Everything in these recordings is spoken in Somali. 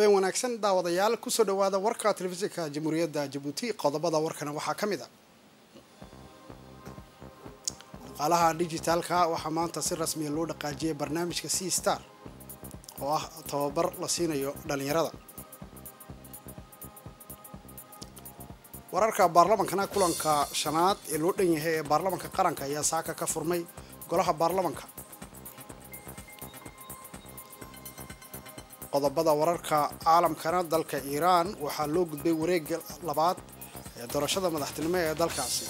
habeen wanaagsan daawadayaal kusoo dhawaada warka telefishinka jamhuuriyadda jabuuti qodobada warkana waxaa ka mid a dhaqaalaha dijitaalka waxaa maanta si rasmiya loo dhaqaajiyay barnaamijka c star oo ah tababar la siinayo dhalinyarada wararka baarlamankana kulanka shanaad ee loo dhan yahay ee baarlamanka qaranka ayaa saaka ka furmay golaha baarlamanka qodobada wararka caalamkana dalka iiraan waxaa loo gudbay wareega labaad ee doorashada madaxtinimo ee dalkaasi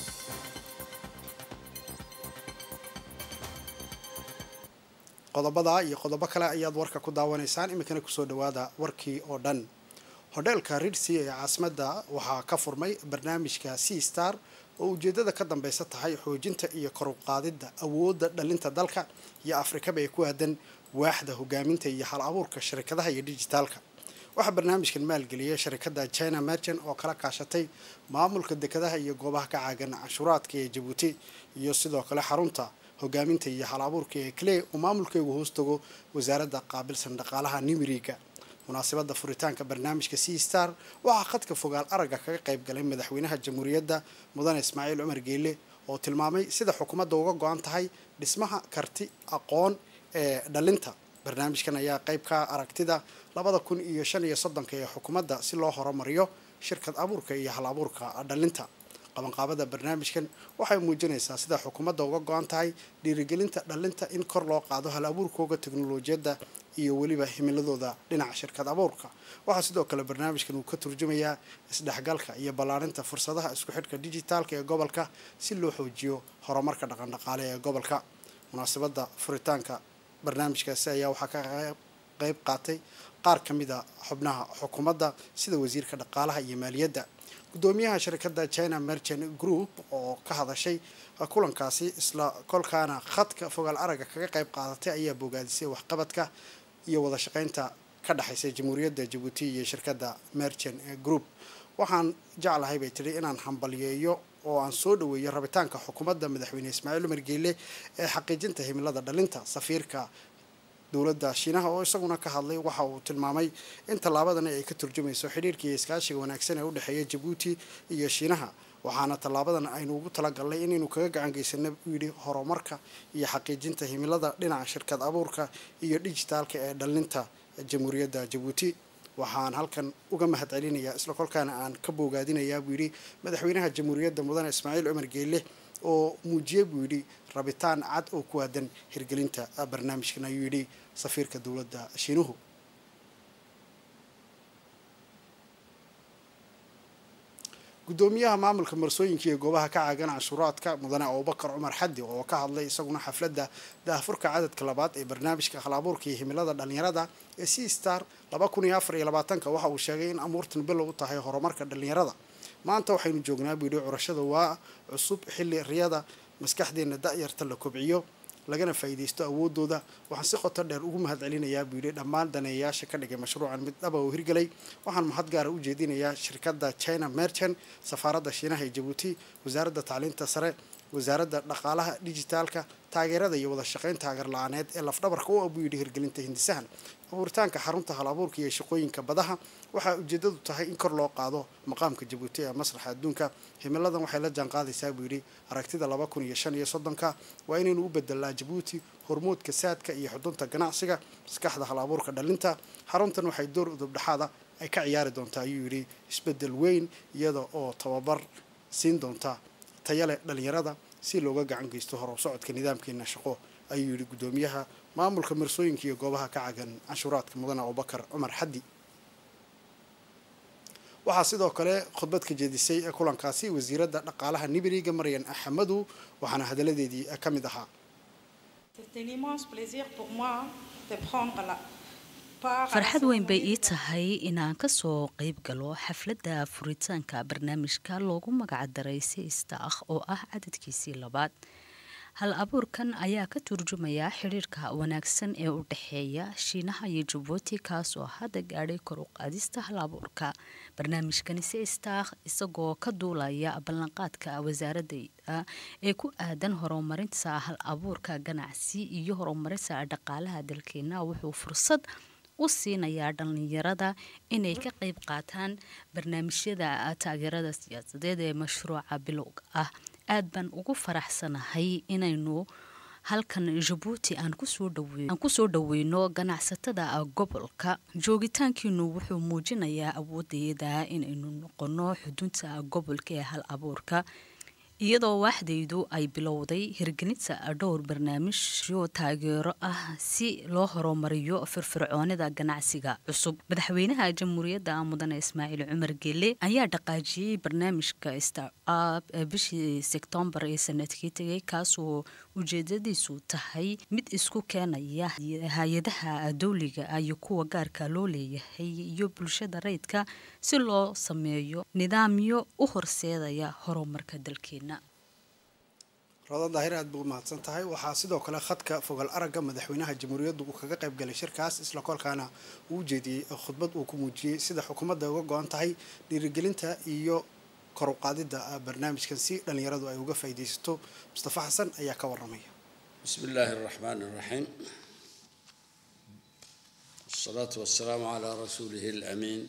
qodobada iyo qodobo kale ayaad warka ku daawanaysaan iminkana kusoo dhawaada warkii oo dhan hodheelka ridsi ee caasimadda waxaa ka furmay barnaamijka c star oo ujeedada ka dambeysa tahay xoojinta iyo koruqaadidda awoodda dhalinta dalka iyo afrikaba ee ku aadan waaxda hogaaminta iyo hal abuurka sharikadaha iyo dijitaalka waxaa barnaamijkan maalgeliyay sharikada china merchant oo kala kaashatay maamulka dekadaha iyo goobaha ka caagan canshuuraadka ee jabuuti iyo sidoo kale xarunta hogaaminta iyo hal abuurka ee clay oo maamulkeegu hoos tago wasaaradda qaabilsan dhaqaalaha nimiriga munaasabada furitaanka barnaamijka c star waxaa khadka fogaal aragga kaga qayb galay madaxweynaha jamhuuriyadda mudane ismaaciil cumar geele oo tilmaamay sida xukuumadda uga go-an tahay dhismaha karti aqoon ee dhalinta barnaamijkan ayaa qayb ka aragtida labada kun iyo shan iyo soddonka ee xukuumadda si loo horumariyo shirkad abuurka iyo hal abuurka dhalinta qabanqaabada barnaamijkan waxay muujinaysaa sida xukuumadda uga go-an tahay dhiirigelinta dhalinta in kor loo qaado hal abuurkooga teknolojiyadda iyo weliba himiladooda dhinaca shirkad abuurka waxaa sidoo kale barnaamijkan uu ka turjumayaa isdhexgalka iyo ballaarinta fursadaha isku xidhka dijitaalka ee gobolka si loo xoojiyo horumarka dhaqandhaqaale ee gobolka munaasabada furitaanka barnaamijkaasi ayaa waxaa ka qeyb qaatay qaar ka mid a xubnaha xukuumadda sida wasiirka dhaqaalaha iyo maaliyadda guddoomiyaha shirkadda china merchant group oo ka hadashay kulankaasi isla kolkaana khadka fogaal aragga kaga qayb qaadatay ayaa bogaadisay waxqabadka iyo wada shaqeynta ka dhexaysa jamhuuriyadda jabuuti iyo shirkadda merchant group waxaan jeclahay bay tidhi inaan hambalyeeyo oo aan soo dhaweeyo rabitaanka xukuumadda madaxweyne ismaaciil umar geele ee xaqiijinta himilada dhalinta safiirka dowladda shiinaha oo isaguna ka hadlay waxa uu tilmaamay in tallaabadani ay ka turjumayso xidhiirka iyo iskaashiga wanaagsan ee u dhexeeya jabuuti iyo shiinaha waxaana tallaabadan aynu ugu talagalnay inaynu kaga gacan geysana uu yidhi horumarka iyo xaqiijinta himilada dhinaca shirkad abuurka iyo dijitaalka ee dhalinta jamhuuriyadda jabuuti waxaan halkan uga mahad celinayaa isla kolkaana aan ka boogaadinayaa buu yidhi madaxweynaha jamhuuriyadda mudane ismaaciil cumar geele oo muujiyey buu yidhi rabitaan cad oo ku aadan hirgelinta barnaamijkan ayuu yidhi safiirka dowladda shiinuhu guddoomiyaha maamulka marsooyinka iyo goobaha ka caagan canshuuraadka mudane abubakar cumar xaddi oo ka hadlay isaguna xafladda daahfurka cadadka labaad ee barnaamijka hal abuurka iyo himilada dhalinyarada ee c star laba kun iyo afar iyo labaatanka waxa uu sheegay in amuurtan bilow u tahay horumarka dhalinyarada maanta waxaynu joognaa buu yidhi curashada waa cusub xilli riyada maskaxdeena da-yarta la kobciyo lagana faa'iidaysto awoodooda waxaan si qoto dheer ugu mahad celinayaa buu yidhi dhammaan daneeyayaasha ka dhigay mashruucan mid dhaba oo hirgelay waxaan mahad gaara u jeedinayaa shirkadda china merchant safaaradda shiinaha ee jabuuti wasaaradda tacliinta sare wasaaradda dhaqaalaha dijitaalka taageerada iyo wada shaqaynta hagar la-aaneed ee lafdhabarka u ah buu yidhi hirgelinta hindisahan abuuritaanka xarunta hal abuurka iyo shaqooyinka badaha waxaa ujeedadu tahay in kor loo qaado maqaamka jabuuti ee masraxa adduunka himiladan waxay la jaanqaadaysaa buu yidhi aragtida laba kun iyo shan iyo soddonka waa inaynu u bedelnaa jabuuti hormuudka saadka iyo xudunta ganacsiga maskaxda hal abuurka dhalinta xaruntan waxay door udubdhexaada ay ka ciyaari doontaa ayuu yidhi isbedel weyn iyada oo tababar siin doonta tayale dhalinyarada si looga gacan geysto hor u socodka nidaamkeena shaqo ayuu yidhi guddoomiyaha maamulka marsooyinka iyo goobaha ka cagan canshuuraadka mudane abubakar cumar xaddi waxaa sidoo kale khudbad ka jeedisay kulankaasi wasiiradda dhaqaalaha nibiriga maryan axmedu waxaana hadaladeedii ka mid ahaa farxad weyn bay ii tahay inaan kasoo qeyb galo xafladda furitaanka barnaamijka loogu magacdaray sistaakh oo ah cadadkiisii labaad hal abuurkan ayaa ka turjumaya xidhiirka wanaagsan ee u dhexeeya shiinaha iyo jabuuti kaasoo hadda gaadhay kor u qaadista hal abuurka barnaamijkani sistakh isagoo ka duulaya ballanqaadka wasaaradda ee ku aadan horumarinta hal abuurka ganacsi iyo horumarinta dhaqaalaha dalkeena wuxuu fursad u siinayaa dhallinyarada inay ka qayb qaataan barnaamijyada taageerada siyaasadeed ee mashruuca bilowga ah aad baan ugu faraxsanahay inaynu halkan jabuuti aan kusoo dhaweyno ganacsatada gobolka joogitaankiinu wuxuu muujinayaa awoodeeda inaynu noqono xudunta gobolka ee hal abuurka iyadoo waaxdaydu ay bilowday hirgelinta dhowr barnaamijyo taageero ah si loo horumariyo firfircoonida ganacsiga cusub madaxweynaha jamhuuriyadda mudane ismaaciil cumar gele ayaa dhaqaajiyey barnaamijka star up bishii sektoobar ee sanadkii tegay kaasoo ujeedadiisu tahay mid isku keenaya hay-adaha dowliga iyo kuwa gaarka loo leeyahay iyo bulshada rayidka si loo sameeyo nidaamyo u horseedaya horumarka dalkeena roda daahir aad buu mahadsan tahay waxaa sidoo kale khadka fogal aragga madaxweynaha jamhuuriyaddu uu kaga qayb galay shirkaas isla kolkaana uu u jeediyey khudbad uu ku muujiyey sida xukuumadda uga go-an tahay dhiirigelinta iyo kor u qaadidda barnaamijkan si dhallinyaradu ay uga faa'iidaysato mustafa xasan ayaa ka waramaya bismi illaahi araxmaani araxiim wasalaatu wasalaamu calaa rasuulihi alamiin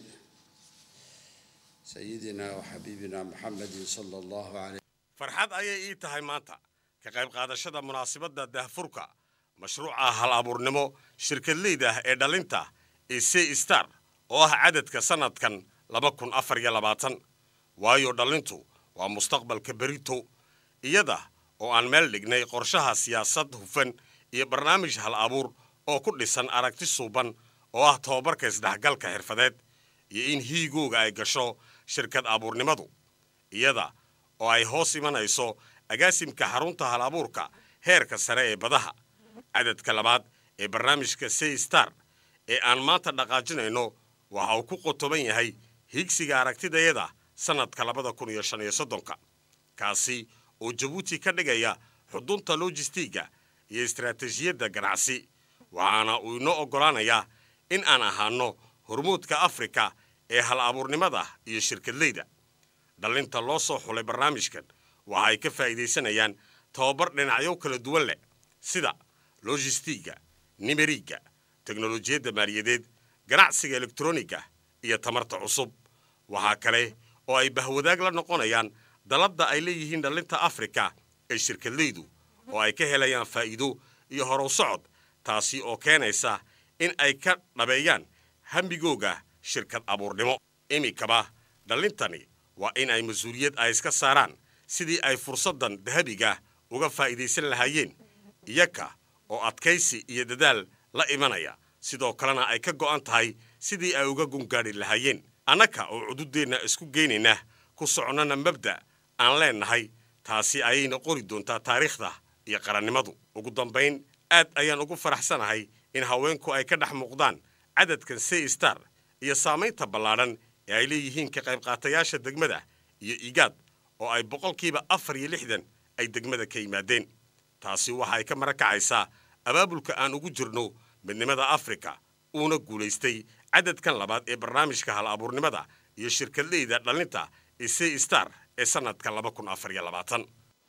sayidina waxabiibina muxamedin sala allahu caleyh farxad ayay ii tahay maanta ka qayb qaadashada munaasabadda daahfurka mashruuca hal abuurnimo shirkadleyda ah ee dhalinta ee c star oo ah cadadka sannadkan laba kun afar iyo labaatan waayo dhallintu waa mustaqbalka berito iyada oo aan meel dhignay qorshaha siyaasad hufan iyo barnaamij hal abuur oo ku dhisan aragti suuban oo ah tobabarka isdhexgalka xirfadeed iyo in hiigooga ay gasho shirkad abuurnimadu iyada oo ay hoos imanayso agaasimka xarunta hal abuurka heerka sare ee badaha cadadka labaad ee barnaamijka c star ee aan maanta dhaqaajinayno waxa uu ku qotoban yahay higsiga aragtidayada sannadka labada kun iyo shan iyo soddonka kaasi oo jabuuti ka dhigaya xudunta lojistiga iyo istaraatiijiyadda ganacsi waxaana uu inoo oggolaanayaa in aan ahaano hormuudka afrika ee hal abuurnimada iyo shirkadleyda dhallinta loo soo xulay barnaamijkan waxa ay ka faa'iidaysanayaan tababar dhinacyo kala duwan leh sida lojistiga nimeriga teknolojiyadda maaliyadeed ganacsiga elektroniga iyo tamarta cusub waxaa kale oo ay bahwadaag la noqonayaan dalladda ay leeyihiin dhallinta afrika ee shirkadleydu oo ay ka helayaan faa'iido iyo horow socod taasi oo keenaysa in ay ka dhabeeyaan hambigooga shirkad abuurnimo iminkaba dhallintani waa in ay mas-uuliyad ay iska saaraan sidii ay fursaddan dahabiga uga faa'iidaysan lahaayeen iyaka oo adkaysi iyo dadaal la imanaya sidoo kalena ay ka go'an tahay sidii ay uga gungaadhi lahaayeen annaka oo cududeenna isku geynayna ku socnana mabda' aan leennahay taasi ayayna qori doontaa taariikhda iyo qarannimadu ugu dambayn aad ayaan ugu faraxsanahay in haweenku ay ka dhex muuqdaan cadadkan c star iyo saamaynta ballaadhan ee ay leeyihiin ka qaybqaatayaasha degmada iyo igaad oo ay boqolkiiba afar iyo lixdan ay degmada ka yimaadeen taasi waxa ay ka mara kacaysaa abaabulka aan ugu jirno midnimada afrika uuna guulaystay cadadkan labaad ee barnaamijka hal abuurnimada iyo shirkadleyda dhallinta ee c star ee sannadka laba kun afar iyo labaatan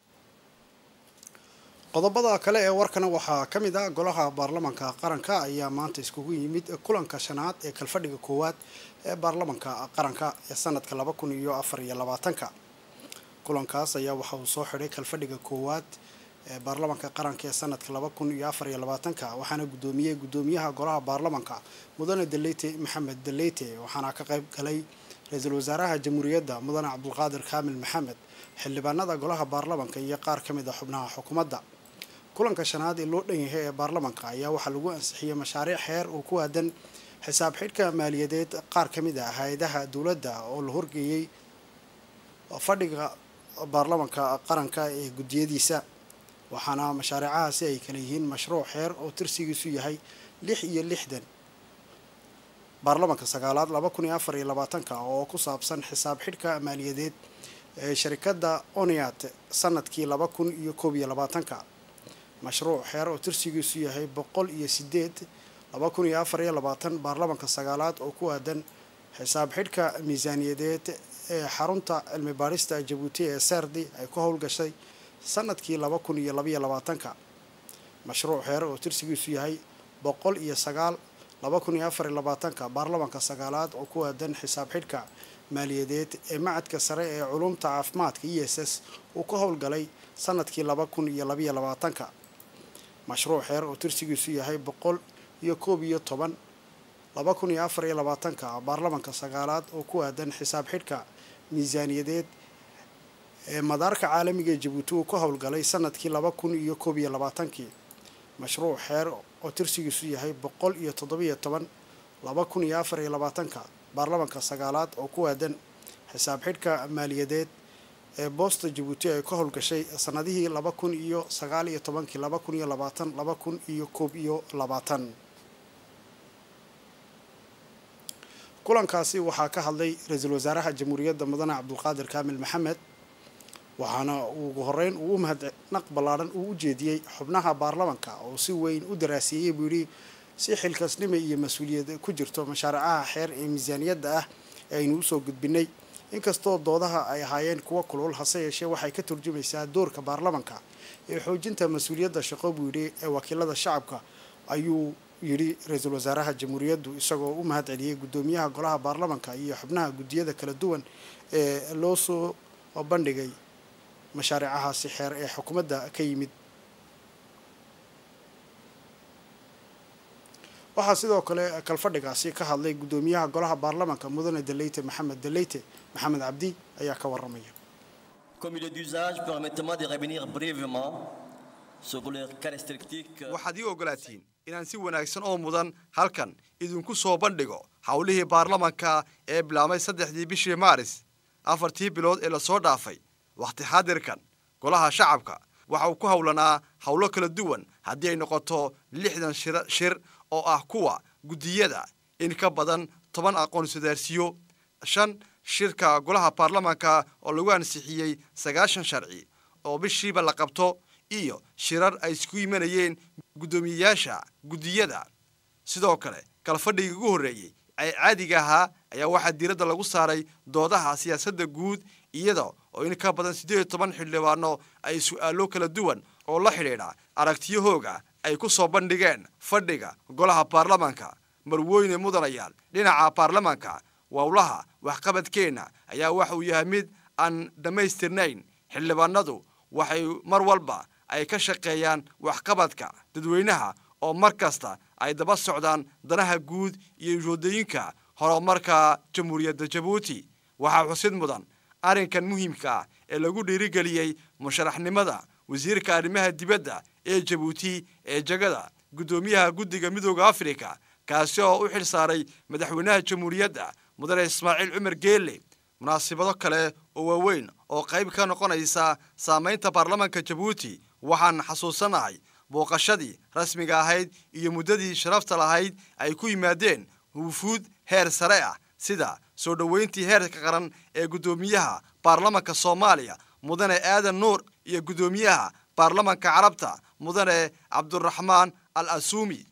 qodobada kale ee warkana waxaa ka mid ah golaha baarlamanka qaranka ayaa maanta iskugu yimid kulanka shanaad ee kalfadhiga koowaad ee baarlamanka qaranka ee sanadka laba kun iyo afar iyo labaatanka kulankaas ayaa waxa uu soo xidhay kalfadhiga koowaad ee baarlamanka qaranka ee sanadka laba kun iyo afar iyo labaatanka waxaana guddoomiyey guddoomiyaha golaha baarlamanka mudane daleyte maxamed daleyte waxaana ka qayb galay ra-iisul wasaaraha jamhuuriyadda mudane cabdulqaadir kaamil maxamed xildhibaanada golaha baarlamanka iyo qaar ka mid a xubnaha xukuumadda kulanka shanaad ee loo dhan yahay ee baarlamanka ayaa waxaa lagu ansixiyey mashaariic xeer oo ku aadan xisaab xidhka maaliyadeed qaar ka mid ah hay-adaha dowladda oo la horgeeyey fadhiga baarlamanka qaranka ee guddiyadiisa waxaana mashaariicahaasi ay kala yihiin mashruuc xeer oo tirsigiisu yahay lix iyo lixdan baarlamanka sagaalaad laba kun iyo afar iyo labaatanka oo ku saabsan xisaab xidhka maaliyadeed ee sharikadda oniat sanadkii laba kun iyo koob iyo labaatanka mashruuc xeer oo tirsigiisu yahay boqol iyo sideed laba kun iyo afar iyo labaatan baarlamanka sagaalaad oo ku aadan xisaab xidhka miisaaniyadeed ee xarunta cilmi baadhista jabuuti ee serdi ay ku howlgashay sanadkii laba kun iyo labaiyo labaatanka mashruuc xeer oo tirsigiisu yahay boqol iyo sagaal laba kun iyo afar iyo labaatanka baarlamanka sagaalaad oo ku aadan xisaab xidhka maaliyadeed ee macadka sare ee culumta caafimaadka e s s uu ka howlgalay sanadkii laba kun iyo labaiyo labaatanka mashruuc xeer oo tirsigiisu yahay boqol iyo koob iyo toban laba kun iyo afar iyo labaatanka baarlamanka sagaalaad oo ku aadan xisaab xidhka miisaaniyadeed ee madaarka caalamiga ee jabuuti uu ka howlgalay sanadkii laba kun iyo koob iyo labaatankii mashruuc xeer oo tirsigiisu yahay boqol iyo toddobiyo toban laba kun iyo afar iyo labaatanka baarlamanka sagaalaad oo ku aadan xisaab xidhka maaliyadeed ee boosta jabuuti ay ka howlgashay sanadihii laba kun iyo sagaal iyo tobankii laba kun iyo labaatan laba kun iyo koob iyo labaatan kulankaasi waxaa ka hadlay ra-iisul wasaaraha jamhuuriyadda mudane cabdulqaadir kaamil maxamed waxaana ugu horeyn uu u mahadnaq ballaadhan uu u jeediyey xubnaha baarlamanka oo si weyn u daraasiiyey buu yidhi si xilkasnimo iyo mas-uuliyad ku jirto mashaaricaha xeer ee miisaaniyadda ah ee aynu usoo gudbinay inkastoo doodaha ay ahaayeen kuwo kulul hase yeeshee waxay ka turjumaysaa doorka baarlamanka ee xoojinta mas-uuliyadda shaqo buu yidhi ee wakiilada shacabka ayuu yidhi ra-iisul wasaaraha jamhuuriyaddu isagoo u mahad celiyey guddoomiyaha golaha baarlamanka iyo xubnaha guddiyada kala duwan ee loo soo bandhigay mashaariicahaasi xeer ee xukuumadda ka yimid waxaa sidoo kale kalfadhigaasi ka hadlay guddoomiyaha golaha baarlamanka mudane daleyte maxamed daleyte maxamed cabdi ayaa ka waramaya Comme il est d'usage, permettez-moi de revenir brièvement sur les caractéristiques waxaad ii ogolaatiin inaan si wanaagsan oo mudan halkan idinku soo bandhigo howlihii baarlamanka ee bilaabmay saddexdii bishii maaris afartii bilood ee lasoo dhaafay wakhti xaadirkan golaha shacabka waxa uu ku howlanaa howlo kala duwan haddii ay noqoto lixdan shir shir oo ah kuwa guddiyada in ka badan toban aqoon-iswadaarsiyo shan shirka golaha baarlamanka oo lagu ansixiyey sagaashan sharci oo bishiiba la qabto iyo shirar ay isku imanayeen guddoomiyeyaasha guddiyada sidoo kale kalfadhigii ugu horreeyey ee caadiga ahaa ayaa waxaa diiradda lagu saaray doodaha siyaasadda guud iyada oo in ka badan siddeed iyo toban xildhibaano ay su'aalo kala duwan oo la xidhiidha aragtiyahooga ay ku soo bandhigeen fadhiga golaha baarlamanka marweyne mudanayaal dhinaca baarlamanka wowlaha waxqabadkeenna ayaa waxa uu yahay mid aan dhammaystirnayn xildhibaanadu waxay mar walba ay ka shaqeeyaan waxqabadka dadweynaha oo mar kasta ay daba socdaan danaha guud iyo ujeedooyinka horumarka jamhuuriyadda jabuuti waxaa xusid mudan arrinkan muhiimka ah ee lagu dhiirigeliyey musharaxnimada wasiirka arrimaha dibadda ee jabuuti ee jegada guddoomiyaha guddiga midooda afrika kaasi oo u xil saaray madaxweynaha jamhuuriyadda mudane ismaaciil cumar geelle munaasibado kale oo waaweyn oo qayb ka noqonaysa saamaynta baarlamanka jabuuti waxaan xasuusanahay booqashadii rasmiga ahayd iyo muddadii sharafta lahayd ay ku yimaadeen wufuud heer sare ah sida soo dhoweyntii heerka qaran ee guddoomiyaha baarlamanka soomaaliya mudane aadan nuur iyo guddoomiyaha baarlamanka carabta mudane cabduraxmaan al asuumi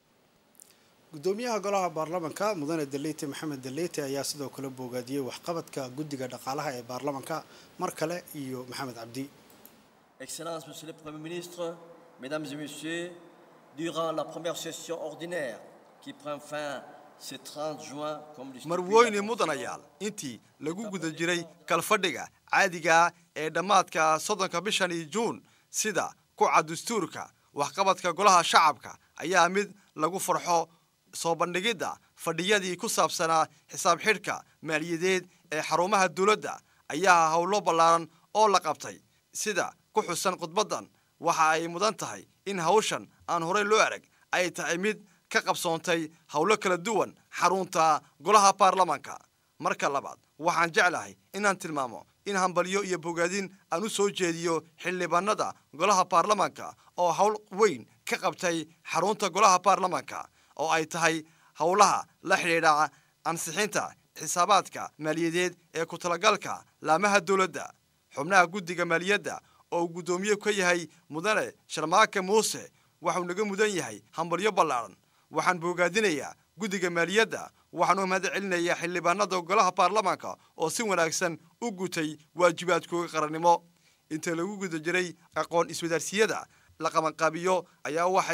guddoomiyaha golaha baarlamanka mudane daleyte maxamed daleyte ayaa sidoo kale boogaadiyey waxqabadka guddiga dhaqaalaha ee baarlamanka mar kale iyo maxamed cabdi Excellences, Monsieur le Premier ministre, Mesdames et Messieurs, durant la première session ordinaire qui prend fin ce 30 juin, comme le stipule la marweyne Constitution, mudanayaal intii lagu guda jiray kalfadhiga caadiga ee dhammaadka soddonka bishani juun sida kuca dastuurka waxqabadka golaha shacabka ayaa mid lagu farxo soo bandhigidda fadhiyadii ku saabsanaa xisaab xidhka maaliyadeed ee xarumaha dowladda ayaa howlo ballaaran oo la qabtay sida ku xusan khudbaddan waxa ay mudan tahay in hawshan aan horey loo arag ay tahay mid ka qabsoontay howlo kala duwan xarunta golaha baarlamanka marka labaad waxaan jeclahay inaan tilmaamo in hambalyo iyo bogaadin aan u soo jeediyo xildhibaanada golaha baarlamanka oo howl weyn ka qabtay xarunta golaha baarlamanka oo ay tahay howlaha la xidhiidha ansixinta xisaabaadka maaliyadeed ee ku talagalka laamaha dowladda xubnaha guddiga maaliyadda oo uu guddoomiye ka yahay mudane sharmaake muuse waxuu naga mudan yahay hambalyo ballaaran waxaan boogaadinayaa guddiga maaliyadda waxaan u mahad celinayaa xildhibaanada golaha baarlamanka oo si wanaagsan u gutay waajibaadkooga qarannimo inta lagu guda jiray aqoon iswadaarsiyada la qabanqaabiyo ayaa waxay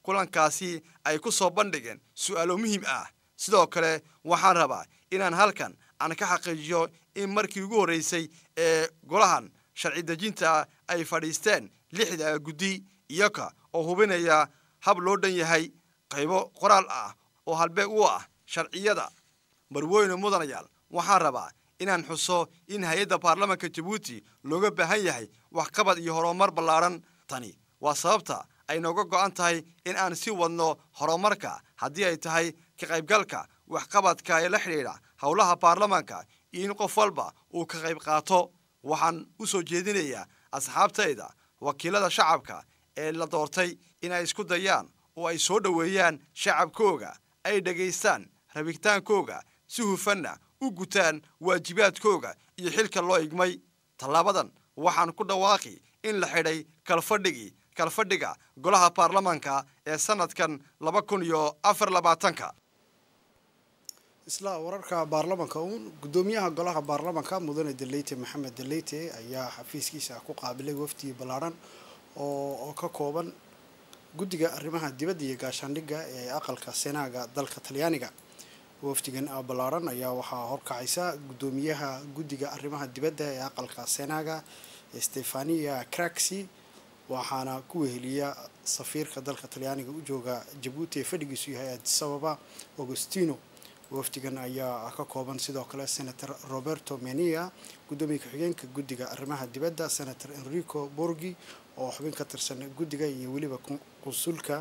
kulankaasi ay ku soo bandhigeen su'aalo muhiim ah sidoo kale waxaan rabaa inaan halkan aan ka xaqiijiyo in markii ugu horreysay ee golahan sharci dejinta ay fadhiisteen lixda guddi iyoka oo hubinaya hab loo dhan yahay qaybo qoraal ah oo halbeeg u ah sharciyada marweyne mudanayaal waxaan rabaa inaan xuso in hay-adda baarlamanka jabuuti looga baahan yahay waxqabad iyo horumar ballaadhan tani waa sababta ay nooga go'an tahay in aan sii wadno horumarka haddii ay tahay ka qaybgalka waxqabadka ee la xidhiidha howlaha baarlamanka iyo in qof walba uu ka qayb qaato waxaan u soo jeedinayaa asxaabtayda wakiilada shacabka ee la doortay in ay isku dayaan oo ay soo dhoweeyaan shacabkooga ay dhegaystaan rabitaankooga si hufanna u gutaan waajibaadkooga iyo xilka loo igmay tallaabadan waxaan ku dhawaaqi in la xidhay kalfadhigii kalfadhiga golaha baarlamanka ee sannadkan laba kun iyo afar labaatanka isla wararka baarlamanka uun gudoomiyaha golaha baarlamanka mudane deleyte maxamed deleyte ayaa xafiiskiisa ku qaabilay wafdi ballaadhan oo ka kooban guddiga arrimaha dibadda iyo gaashaandhigga ee aqalka senaaga dalka talyaaniga wafdigan ballaadhan ayaa waxaa horkacaysa gudoomiyaha guddiga arrimaha dibadda ee aqalka senaaga stefania craxi waxaana ku weheliya safiirka dalka talyaaniga u jooga jabuuti ee fadhigiisu yahay adisababa augustino wafdigan ayaa ka kooban sidoo kale senator roberto menia gudoomiye ku-xigeenka guddiga arrimaha dibadda senator enrico borgi oo xubin ka tirsan guddiga iyo weliba qunsulka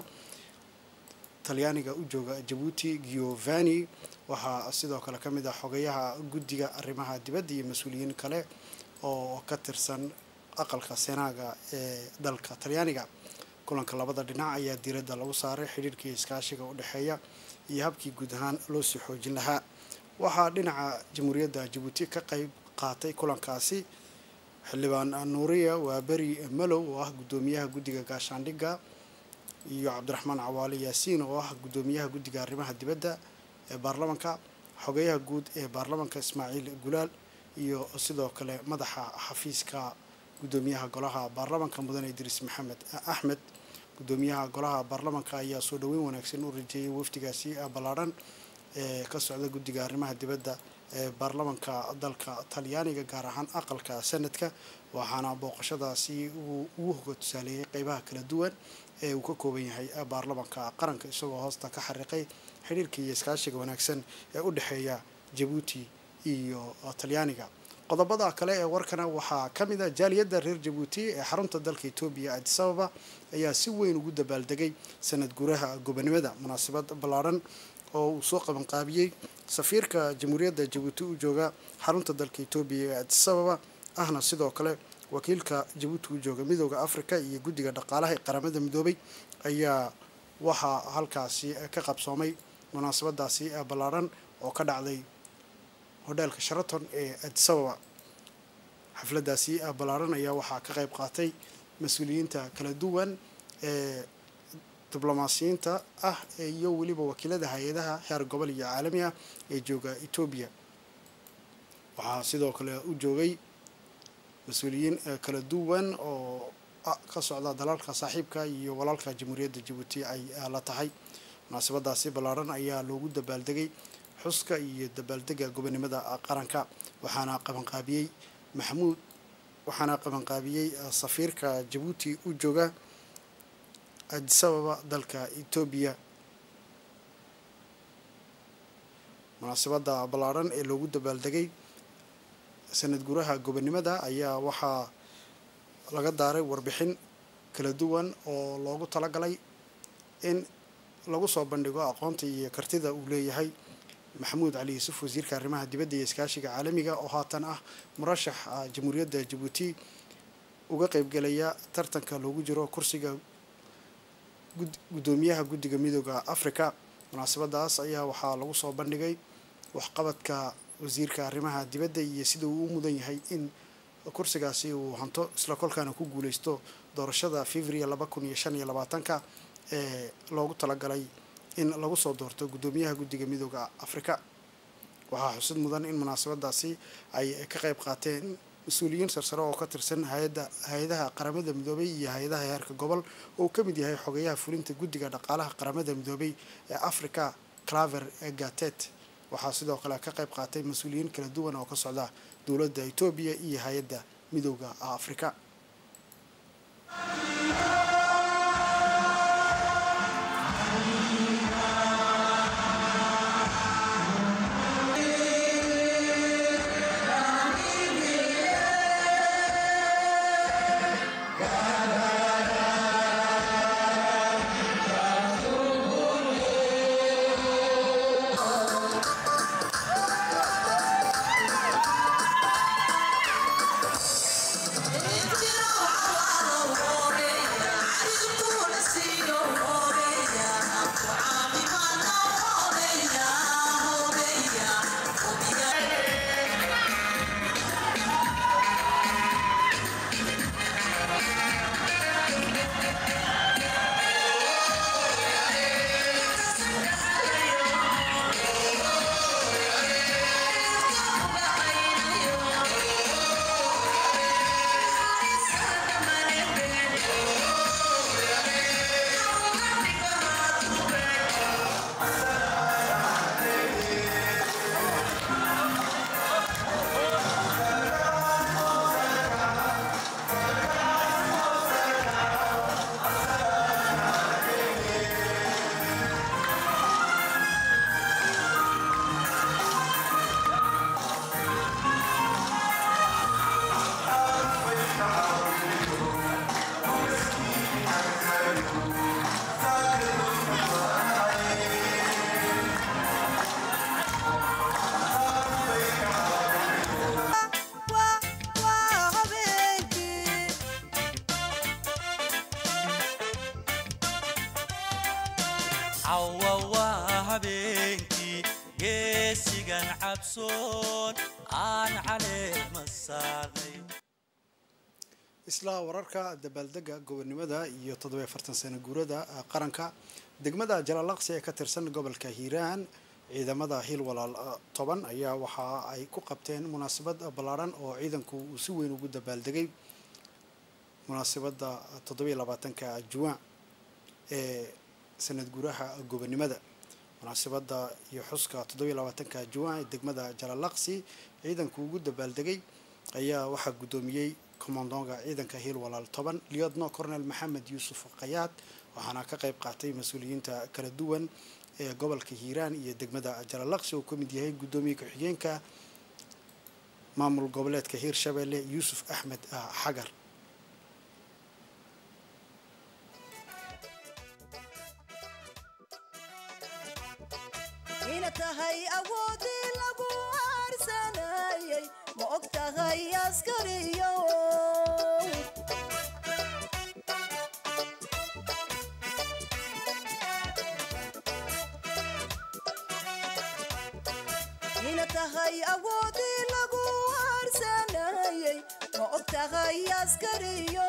talyaaniga u jooga jabuuti giovanni waxaa sidoo kale ka mid ah xogayaha guddiga arrimaha dibadda iyo mas-uuliyiin kale oo ka tirsan aqalka senaaga ee dalka talyaaniga kulanka labada dhinac ayaa diiradda lagu saaray xidhiirkii iskaashiga u dhexeeya iyo habkii guud ahaan loo sii xoojin lahaa waxaa dhinaca jamhuuriyadda jabuuti ka qayb qaatay kulankaasi xildhibaan nuuriya waaberi malow oo ah guddoomiyaha guddiga gaashaandhigga iyo cabdiraxmaan cawaale yaasiin oo ah guddoomiyaha guddiga arrimaha dibadda ee baarlamanka xogeyaha guud ee baarlamanka ismaaciil gulaal iyo sidoo kale madaxa xafiiska guddoomiyaha golaha baarlamanka mudane idriis maxamed axmed guddoomiyaha golaha baarlamanka ayaa soo dhoweyn wanaagsan u rajeeyay wafdigaasi ballaadhan ee ka socda guddiga arrimaha dibadda ee baarlamanka dalka talyaaniga gaar ahaan aqalka sanadka waxaana booqashadaasi uu ugu hoga tusaaleeyay qeybaha kala duwan ee uu ka kooban yahay baarlamanka qaranka isagoo hoosta ka xariiqay xidhiirka iyo iskaashiga wanaagsan ee u dhexeeya jabuuti iyo talyaaniga qodobada kale ee warkana waxaa ka mid ah jaaliyadda reer jabuuti ee xarunta dalka etoobiya adisababa ayaa si weyn ugu dabaaldegay sanad guuraha gobonimada munaasabad ballaadhan oo uu soo qabanqaabiyey safiirka jamhuuriyadda jabuuti u jooga xarunta dalka etoobiya ee adisababa ahna sidoo kale wakiilka jabuuti u jooga midooda africa iyo guddiga dhaqaalaha ee qaramada midoobay ayaa waxaa halkaasi ka qabsoomay munaasabadaasi ballaadhan oo ka dhacday hodheelka sharaton ee adisababa xafladaasi ballaadhan ayaa waxaa ka qayb qaatay mas-uuliyiinta kala duwan ee diblomaasiyiinta ah iyo weliba wakiilada hay-adaha heer gobol iyo caalami ah ee jooga etoobiya waxaa sidoo kale u joogay mas-uuliyiin kala duwan oo ka socda dalalka saaxiibka iyo walaalka jamhuuriyadda jabuuti ay la tahay munaasabadaasi ballaadhan ayaa loogu dabaaldegay xuska iyo dabaaldega gobonimada qaranka waxaana qabanqaabiyey maxamuud waxaana qabanqaabiyey safiirka jabuuti u jooga adisababa dalka etoobiya munaasabada ballaadhan ee loogu dabaaldegay sanad guraha gobonimada ayaa waxaa laga daaray warbixin kala duwan oo loogu talagalay in lagu soo bandhigo aqoonta iyo kartida uu leeyahay maxamuud cali yuusuf wasiirka arrimaha dibadda iyo iskaashiga caalamiga oo haatan ah murashax jamhuuriyadda jabuuti uga qeybgelaya tartanka loogu jiro kursiga guddoomiyaha guddiga midooda africa munaasabadaas ayaa waxaa lagu soo bandhigay waxqabadka wasiirka arrimaha dibadda iyo sida uu u mudan yahay in kursigaasi uu hanto isla kolkaana ku guuleysto doorashada february laba kun iyo shan iyo labaatanka ee loogu talagalay in lagu soo doorto guddoomiyaha guddiga midooda africa waxaa xusid mudan in munaasabadaasi ay ka qayb qaateen mas-uuliyiin sarsare oo ka tirsan hay-adda hay-adaha qaramada midoobay iyo hay-adaha heerka gobol oo uu ka mid yahay xogeyaha fulinta guddiga dhaqaalaha qaramada midoobay ee africa claver gatet waxaa sidoo kale ka qayb qaatay mas-uuliyiin kala duwan oo ka socda dowladda etoobiya iyo hay-adda midooda afrika cawa waa habeenkii geesigan cabsoon aan caleema saarnay isla wararka dabaaldega gobonimada iyo toddobiyo afartan sano guurada qaranka degmada jalaalaqsi ee ka tirsan gobolka hiiraan ciidamada hiil walaal toban ayaa waxa ay ku qabteen munaasabad ballaaran oo ciidanku uu si weyn ugu dabaaldegay munaasabadda toddobiyo labaatanka juwaan ee sanad guuraha gobonimada munaasabadda iyo xuska toddobiyo labaatanka juwaan ee degmada jalaalaqsi ciidanku ugu dabaaldegay ayaa waxaa guddoomiyey commandonga ciidanka hiil walaal toban liodno cornel maxamed yuusuf kayaad waxaana ka qayb qaatay mas-uuliyiinta kala duwan ee gobolka hiiraan iyo degmada jalaalaqsi oo ka mid yahay guddoomiye ku-xigeenka maamul goboleedka hiirshabelle yuusuf axmed xagar ina tahay awoodii lagu aarsanayay ma og tahay askariyo ina tahay awoodii lagu aarsanayay ma og tahay askariyo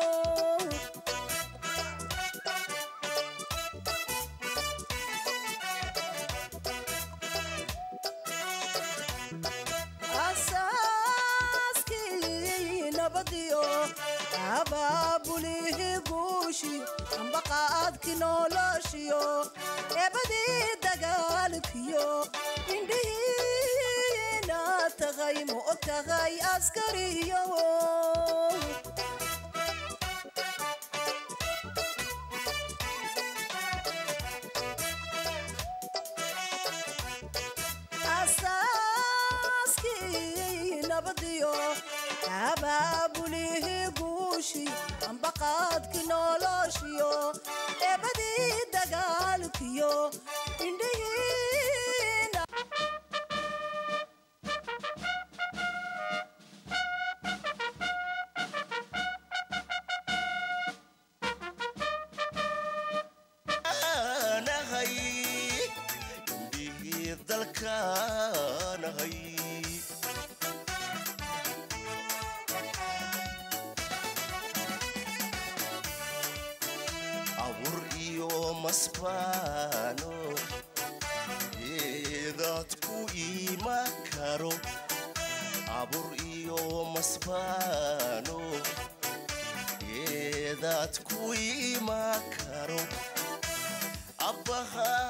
asaaskii nabadiyo abaabulihii guushi ambaqaadki noloshiyo eebadii dagaalkiyo indhihiina tagay ma og tahay askariyo asaaskii nabadiyo abaabulihii guushi ambaqaadki noloshiyo eebadii dagaalkiyo indhihiina nahay indhihii dalkaanahay abur iyo masbaano eedaad ku iima karo abur iyo masbaano eedaad ku imaan karo abbaha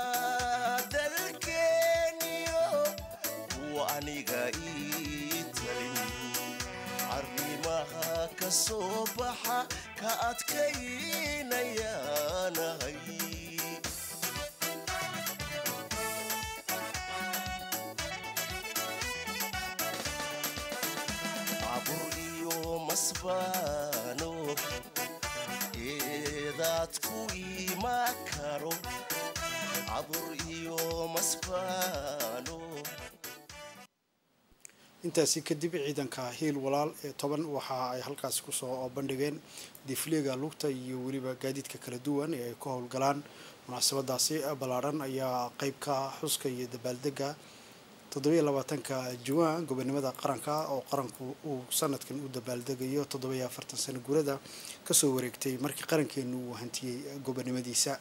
dalkeeniyo kuwa aniga ii talin arrimaha ka soo baxa ka adkaynayaanahay abur iyo masbaano eedaad ku imaan karo abur iyo masbaano intaasi kadib ciidanka hiil walaal ee toban waxa ay halkaasi kusoo bandhigeen difliga lugta iyo weliba gaadiidka kala duwan ee ay ku howlgalaan munaasabadaasi ballaadhan ayaa qeyb ka xuska iyo dabaaldega toddobiyo labaatanka juwaan gobonimada qaranka oo qaranku uu sanadkan u dabaaldegayo toddobiyo afartan sano guurada kasoo wareegtay markii qarankeenu uu hantiyey gobonimadiisa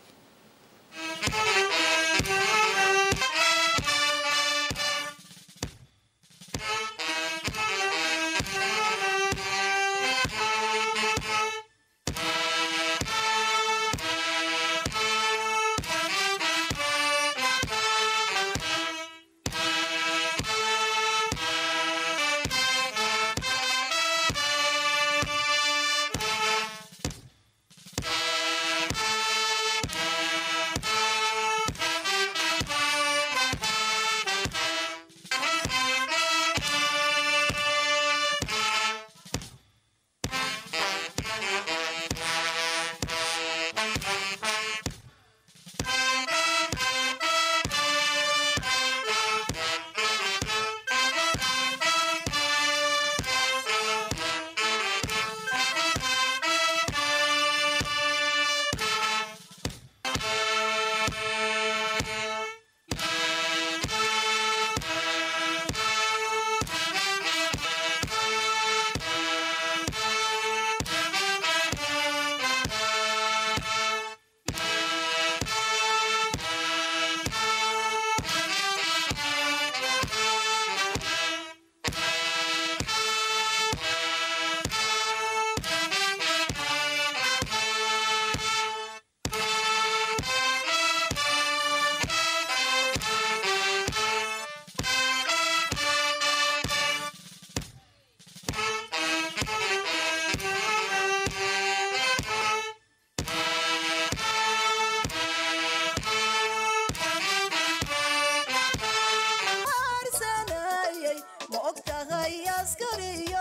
Arsanayay, ma og tahay askariyo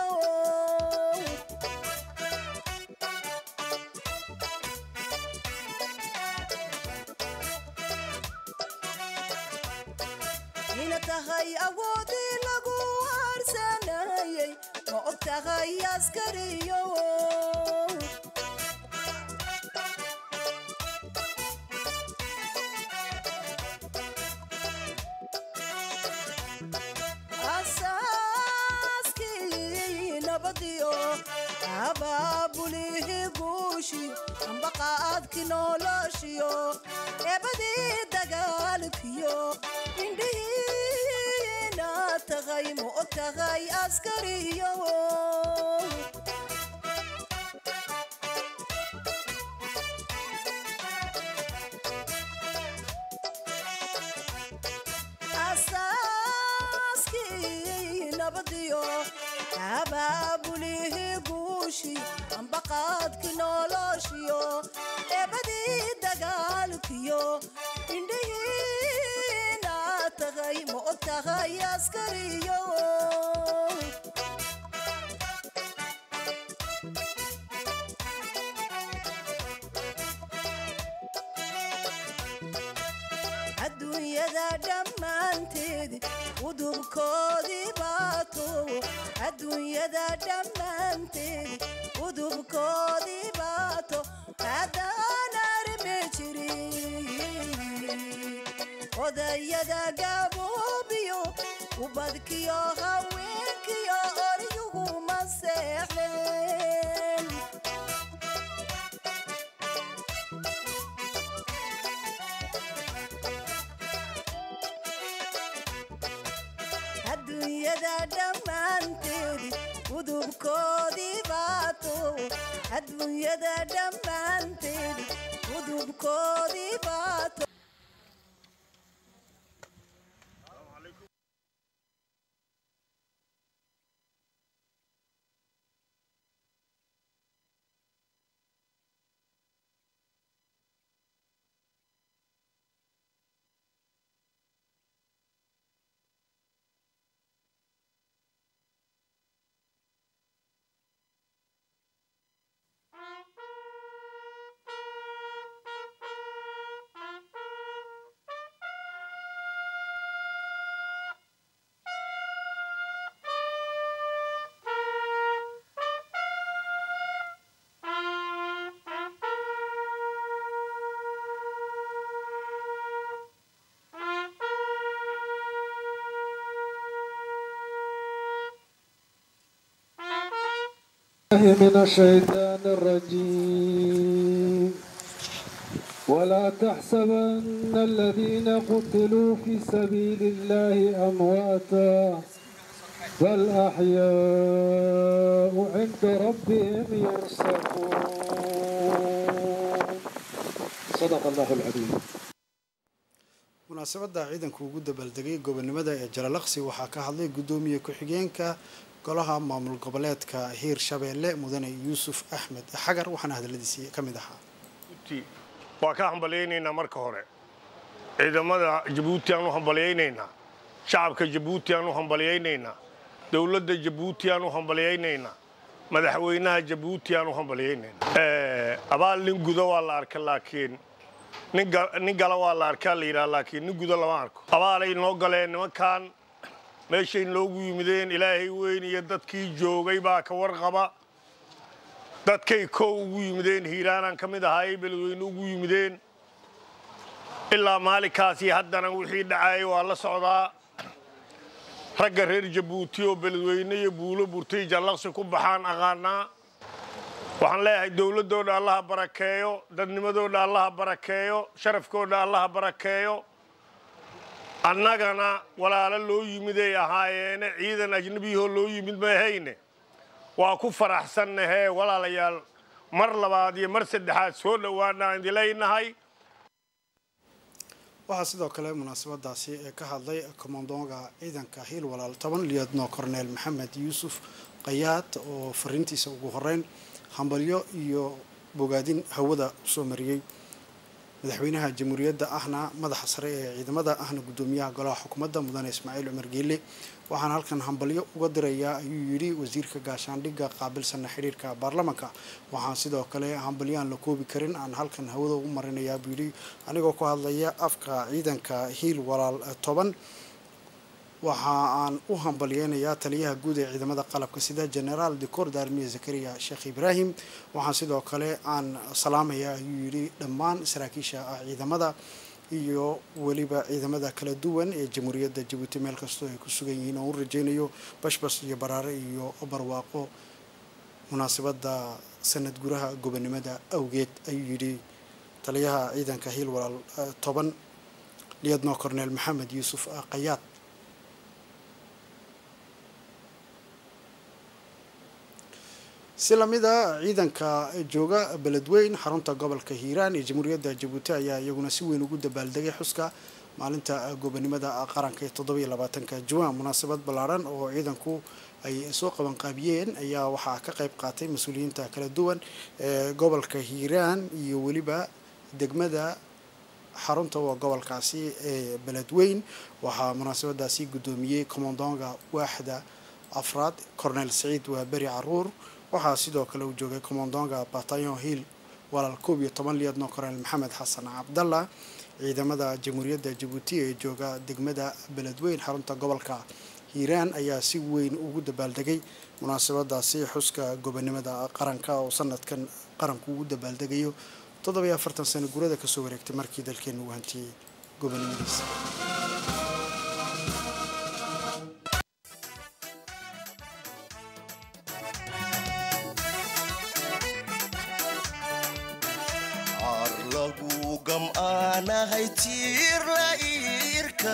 ina tahay awoodii lagu arsanayay ma og tahay askariyo asaaskii nabadiyo abaabulihii guushi ambaqaadki noloshiyo eebadii dagaalkiyo indhihiina tahay ma og tahay askariyo asaaskii nabadiyo abaabulihii guushi ambaqaadki noloshiyo eebadii dagaalkiyo indhihiina tahay ma og tahay askariyo adduunyada dhammaanteed udubkoodii baato adduunyada dhammaanteed udubkoodii baato haddaan arme jirin odayada gaboobiyo ubadkiyo haweenkiyo oryuguma seexdeen adduunyada dhammaanteed udubkoodii baato adduunyada dhammaanteed udubkoodii baato الله من الشيطان الرجيم ولا تحسبن الذين قتلوا في سبيل الله أمواتا بل أحياء عند ربهم يرزقون صدق الله العظيم munaasabadda ciidanku ugu dabaaldegay gobonimada ee jalalaqsi waxaa ka hadlay guddoomiye ku-xigeenka golaha maamul goboleedka hiir shabeelle mudane yuusuf axmed xagar waxaana hadaladiisii ka mid ahaa waa ka hambalyaynaynaa marka hore ciidamada jabuuti aan u hambalyaynaynaa shacabka jabuuti aan u hambalyaynaynaa dowladda jabuuti aan u hambalyaynaynaa madaxweynaha jabuuti aan u hambalyaynaynaa abaal nin guda waa la arka laakiin nin gala waa la arkaa la yidhaha laakiin nin guda lama arko abaalay noo galeen nimankan meeshay noogu yimideen ilaahay weyn iyo dadkii joogay baa ka warqaba dadkay kow ugu yimideen hiiraanaan ka mid ahaayay beledweyne ugu yimideen ilaa maalinkaasi haddana wixii dhacayay waa la socdaa ragga reer jabuuti oo beledweyne iyo buulo burtay jallaqsi ku baxaan aqaanaa waxaan leeyahay dowladdoodha allaha barakeeyo dadnimadoodha allaha barakeeyo sharafkoodha allaha barakeeyo annagana walaalo loo yimiday ahaayeene ciidan ajnabiyahoo loo yimid mahayne waa ku faraxsannahee walaalayaal mar labaad iyo mar saddexaad soo dhowaana aan idileynahay waxaa sidoo kale munaasabadaasi ee ka hadlay komandoonga ciidanka hiil walaal toban liyadno korneel maxamed yuusuf qayaad oo fariintiisa ugu horeyn hambalyo iyo bogaadin hawada usoo mariyey madaxweynaha jamhuuriyadda ahna madaxa sare ee ciidamada ahna guddoomiyaha golaha xukuumadda mudane ismaaciil cumar geelle waxaana halkan hambalyo uga dirayaa ayuu yidhi wasiirka gaashaandhigga qaabilsana xidhiirka baarlamanka waxaan sidoo kale hambalyo aan la koobi karin aan halkan hawada ugu marinayaa buu yidhi anigoo ku hadlaya afka ciidanka hiil walaal toban waxa aan u hambalyeynayaa taliyaha guud ee ciidamada qalabka sida generaal decor daarmiye zakariya sheekh ibraahim waxaan sidoo kale aan salaamayaa ayuu yidhi dhammaan saraakiisha ah ciidamada iyo weliba ciidamada kala duwan ee jamhuuriyadda jabuuti meel kastoo ay ku sugan yihiin oo u rajaynayo bashbas iyo baraare iyo barwaaqo munaasabadda sanad guraha gobonimada awgeed ayuu yidhi taliyaha ciidanka hiil walaal toban liyadno corneel maxamed yuusuf qayaad si lamida ciidanka jooga beledweyn xarunta gobolka hiiraan ee jamhuuriyadda jabuuti ayaa iyaguna si weyn ugu dabaaldegay xuska maalinta gobonimada qaranka ee toddobiyo labaatanka juwan munaasabad ballaaran oo ciidanku ay soo qabanqaabiyeen ayaa waxaa ka qayb qaatay mas-uuliyiinta kala duwan ee gobolka hiiraan iyo weliba degmada xarunta waa gobolkaasi ee beledweyn waxaa munaasabadaasi guddoomiyey commandonga waaxda afraad cornel saciid waa beri caruur waxaa sidoo kale uu joogay commandonga batayon hill walaal koob iyo toban liyadno cornel maxamed xasan cabdalla ciidamada jamhuuriyadda jabuuti ee jooga degmada beledweyn xarunta gobolka hiiraan ayaa si weyn ugu dabaaldegay munaasabadaasi xuska gobonimada qaranka oo sanadkan qaranku ugu dabaaldegayo toddobiyo afartan sano gurada kasoo wareegtay markii dalkeenu uu hantiyey gobonimadiisa lagu gam'aanahay tiir la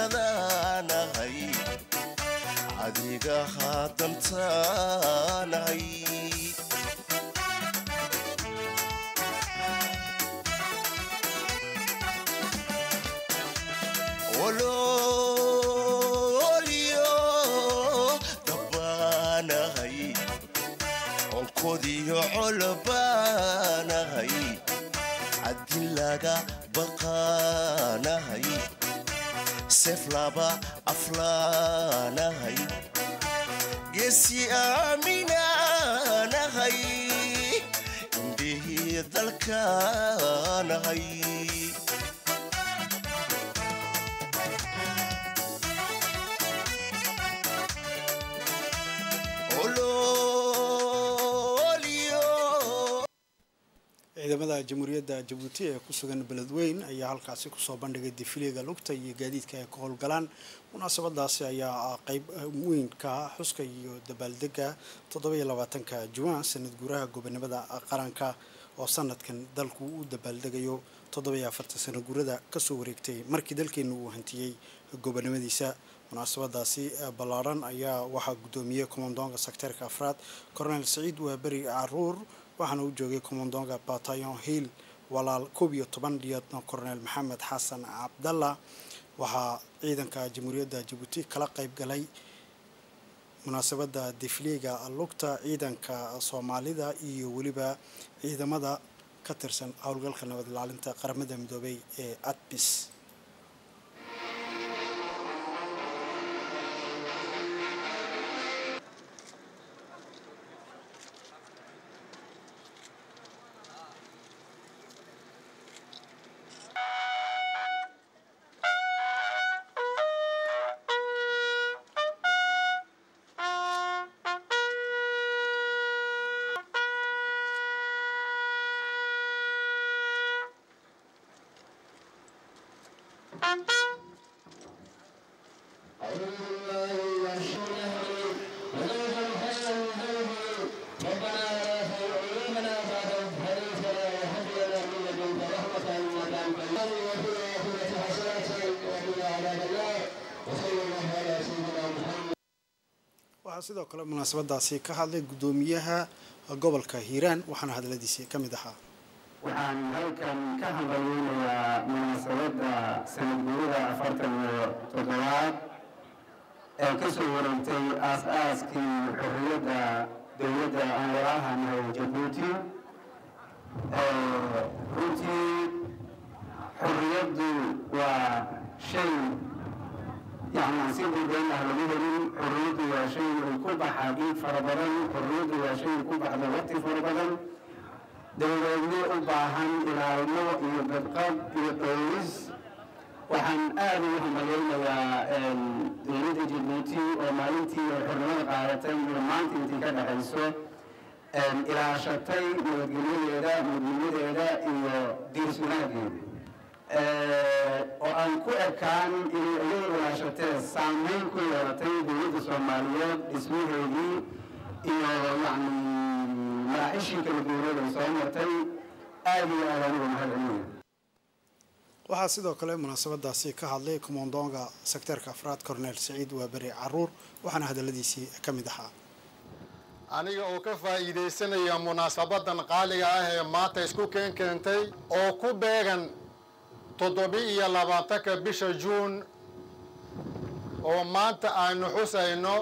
iirkadaanahay adiga haadantaanahay ololyo dabbaanahay onkodiyo colbaanahay haddii laga baqaanahay seef laba aflaanahay geesi aaminaanahay indhihii dalkaanahay ciidamada jamhuuriyadda jabuuti ee ku sugan beledweyn ayaa halkaasi kusoo bandhigay difiliga lugta iyo gaadiidka ay ka howlgalaan munaasabadaasi ayaa qeyb weynka xuska iyo dabaaldega toddobiyo labaatanka juwaan sanad guuraha gobonimada qaranka oo sanadkan dalku u dabaaldegayo toddobiyo afartan sana guurada kasoo wareegtay markii dalkeena uu hantiyey gobonimadiisa munaasabadaasi ballaadhan ayaa waxaa guddoomiyey komandoonka sekteerka afraad cornel saciid waaberi caruur waxaana u joogay komandoonka batayon hill walaal koob iyo toban liyaadna cornel maxamed xasan cabdalla waxaa ciidanka jamhuuriyadda jabuuti kala qayb galay munaasabadda difliga lugta ciidanka soomaalida iyo weliba ciidamada ka tirsan howlgalka nabad ilaalinta qaramada midoobay ee adbis waxaa sidoo kale munaasabadaasi ka hadlay guddoomiyaha gobolka hiiraan waxaana hadaladiisi ka mid ahaa waxaan halkan ka hambalyeynayaa munaasabadda sanadguurida afartan iyo toddobaad ee ka soo wareegtay aas-aaskii xorriyadda dowladda aan walaahanahay jabuuti runtii xorriyaddu waa shay yacni si gudayn ah lagu helin xorriyaddu waa shay ay ku baxa dhiig fara badan xorriyaddu waa shay ku baxda waqti fara badan dowladno u baahan ilaalmo iyo badqab iyo dhowris waxaan aada ugu hambalyeynayaa dowladda jabuuti oo maalintii ay xornimada qaadatay iyo maanta intii ka dhexayso ilaashatay nabadgelyadeeda mudnimadeeda iyo diirswanaageeda oo aan ku ekaan inay iyada ilaashatee saameyn ku yeelatay dowladda soomaaliyeed dhismaheedii iyo yacni maraacishii kala duwaneed ay soo martay aada iyo aada anigu mahadcelinayo waxaa sidoo kale munaasabadaasi ka hadlay komandoonka sekteerka afraad cornel saciid waaberi caruur waxaana hadaladiisii ka mid ahaa aniga oo ka faa'iidaysanaya munaasabadan qaaliga ah ee maanta isku keen keentay oo ku beegan toddobi-iyo labaatanka bisha juun oo maanta aynu xusayno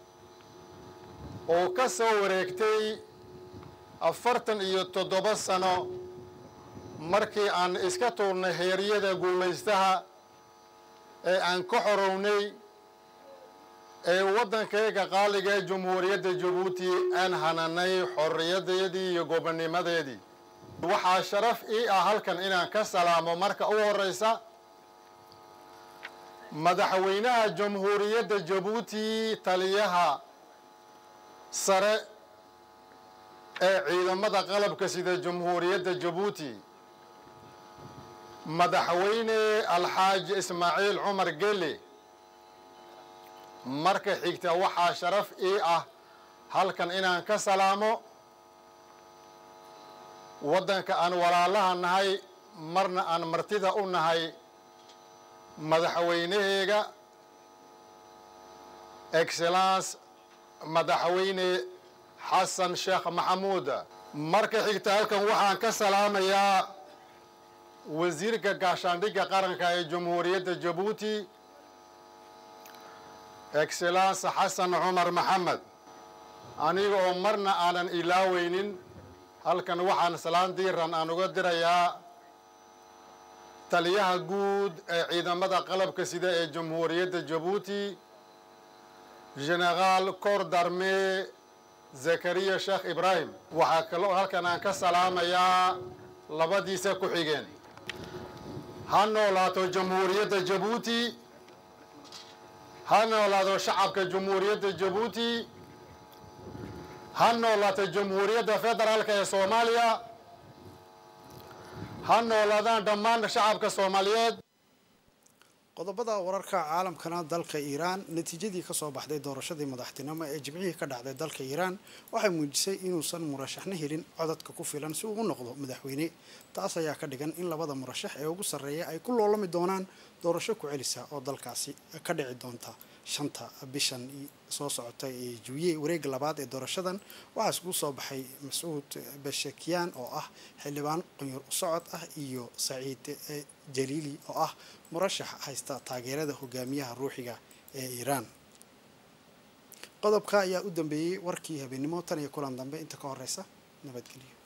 oo ka soo wareegtay afartan iyo toddoba sano markii aan iska tuurnay heeryada guumaystaha ee aan ka xorownay ee waddankayga qaaliga ee jumhuuriyadda jabuuti aan hananay xorriyadeedii iyo gobonnimadeedii waxaa sharaf ii ah halkan inaan ka salaamo marka u horraysa madaxweynaha jamhuuriyadda jabuuti taliyaha sare ee ciidamada qalabka sida jamhuuriyadda jabuuti madaxweyne alxaaji ismaaciil cumar gele marka xigta waxaa sharaf ii ah halkan inaan ka salaamo waddanka aan walaalaha nahay marna aan martida u nahay madaxweynaheega excellence madaxweyne xasan sheekh maxamuud marka xigta halkan waxaan ka salaamayaa wasiirka gaashaandhigga qaranka ee jamhuuriyadda jabuuti excellence xasan cumar maxamed aniga oo marna aanan ilaaweynin halkan waxaan salaan diiran aan uga dirayaa taliyaha guud ee ciidamada qalabka sida ee jamhuuriyadda jabuuti generaal kor darme zakariya sheekh ibraahim waxaa kaloo halkan aan ka salaamayaa labadiisa ku xigeen ha noolaato jamhuuriyadda jabuuti ha noolaato shacabka jamhuuriyadda jabuuti ha noolaato jamhuuriyadda federaalka ee soomaaliya ha noolaadaan dhammaan shacabka soomaaliyeed qodobada wararka caalamkana dalka iiraan natiijadii kasoo baxday doorashadii madaxtinimo ee jimcihii ka dhacday dalka iiraan waxay muujisay inuusan murashaxna helin codadka ku filan si uu u noqdo madaxweyne taas ayaa ka dhigan in labada murashax ee ugu sarreeya ay ku loolami doonaan doorasho ku celisa oo dalkaasi ka dhici doonta shanta bishan soo socota ee juuye wareega labaad ee doorashadan waxaa iskugu soo baxay mascuud bashakiyan oo ah xildhibaan qunyur socod ah iyo saciid jaliili oo ah murashax haysta taageerada hogaamiyaha ruuxiga ee iiraan qodobka ayaa u dambeeyey warkii habeennimo tan iyo kulan dambe inta ka horeysa nabadgelyo